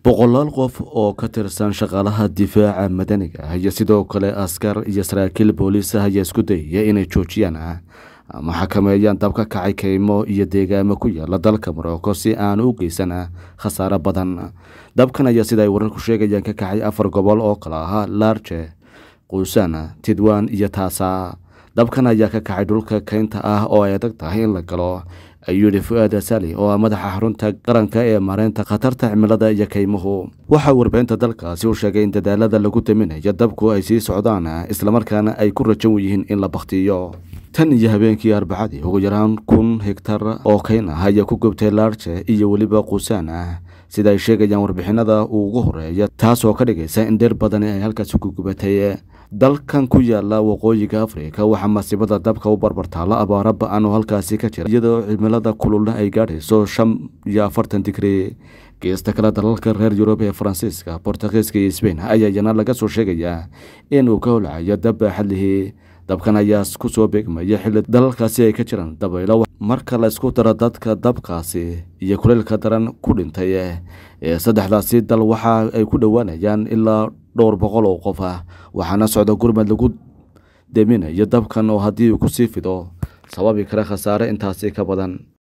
boqolaal qof oo ka tirsan shaqaalaha difaaca madaniga ah iyo sidoo kale askar iyo saraakiil booliis ah ayaa isku dayaya inay joojiyaan ama xakameeyaan dab ka kacay keymo iyo deegaamo ku yaala dalka morocco si aan u geysan khasaare badan dabkan ayaa sida ay wararku sheegayaan ka kacay afar gobol oo kale ahaa larje quusan tidwan iyo taasa dabkan ayaa ka kacay dhulka keynta ah oo ay adag tahay in la galo ayuu yihi fu-aad asali oo ah madaxa xarunta qaranka ee maareynta khatarta cimilada iyo keymuhu waxaa warbaahinta dalkaasi u sheegay in dadaalada lagu daminayo dabku ay sii socdaan islamarkaana ay ku rajan yihiin in la bakhtiyo tan iyo habeenkii arbacadii ugu yaraan kun hegtar oo keyn ah ayaa ku gubtay laarje iyo weliba quusaan ah sida ay sheegayaan warbixinada uu ugu horeeya taasoo ka dhigaysa in dheer badani ay halkaasi ku gubatay dalkan ku yaala waqooyiga afrika waxaa masiibada dabka u barbartaala abaaro ba-an oo halkaasi ka jira iyadoo cimilada kululna ay gaadhayso shan iyo afartan digri geesta kale dalalka reer yurub ee faransiiska bortugiiska iyo sbain ayaa iyana laga soo sheegayaa inuu ka holcayo dab baaxadlihii dabkan ayaa ku soo beegmaya xilli dalalkaasi ay ka jiraan dabaylo marka la isku daro dadka dabkaasi iyo kuleylka daran ku dhintay ee saddexdaasi dal waxa ay ku dhowaanayaan ilaa dhowr boqol oo qof ah waxaana socda gurmad lagu deminayo dabkan oo haddii uu kusii fido sababi kara khasaare intaasi ka badan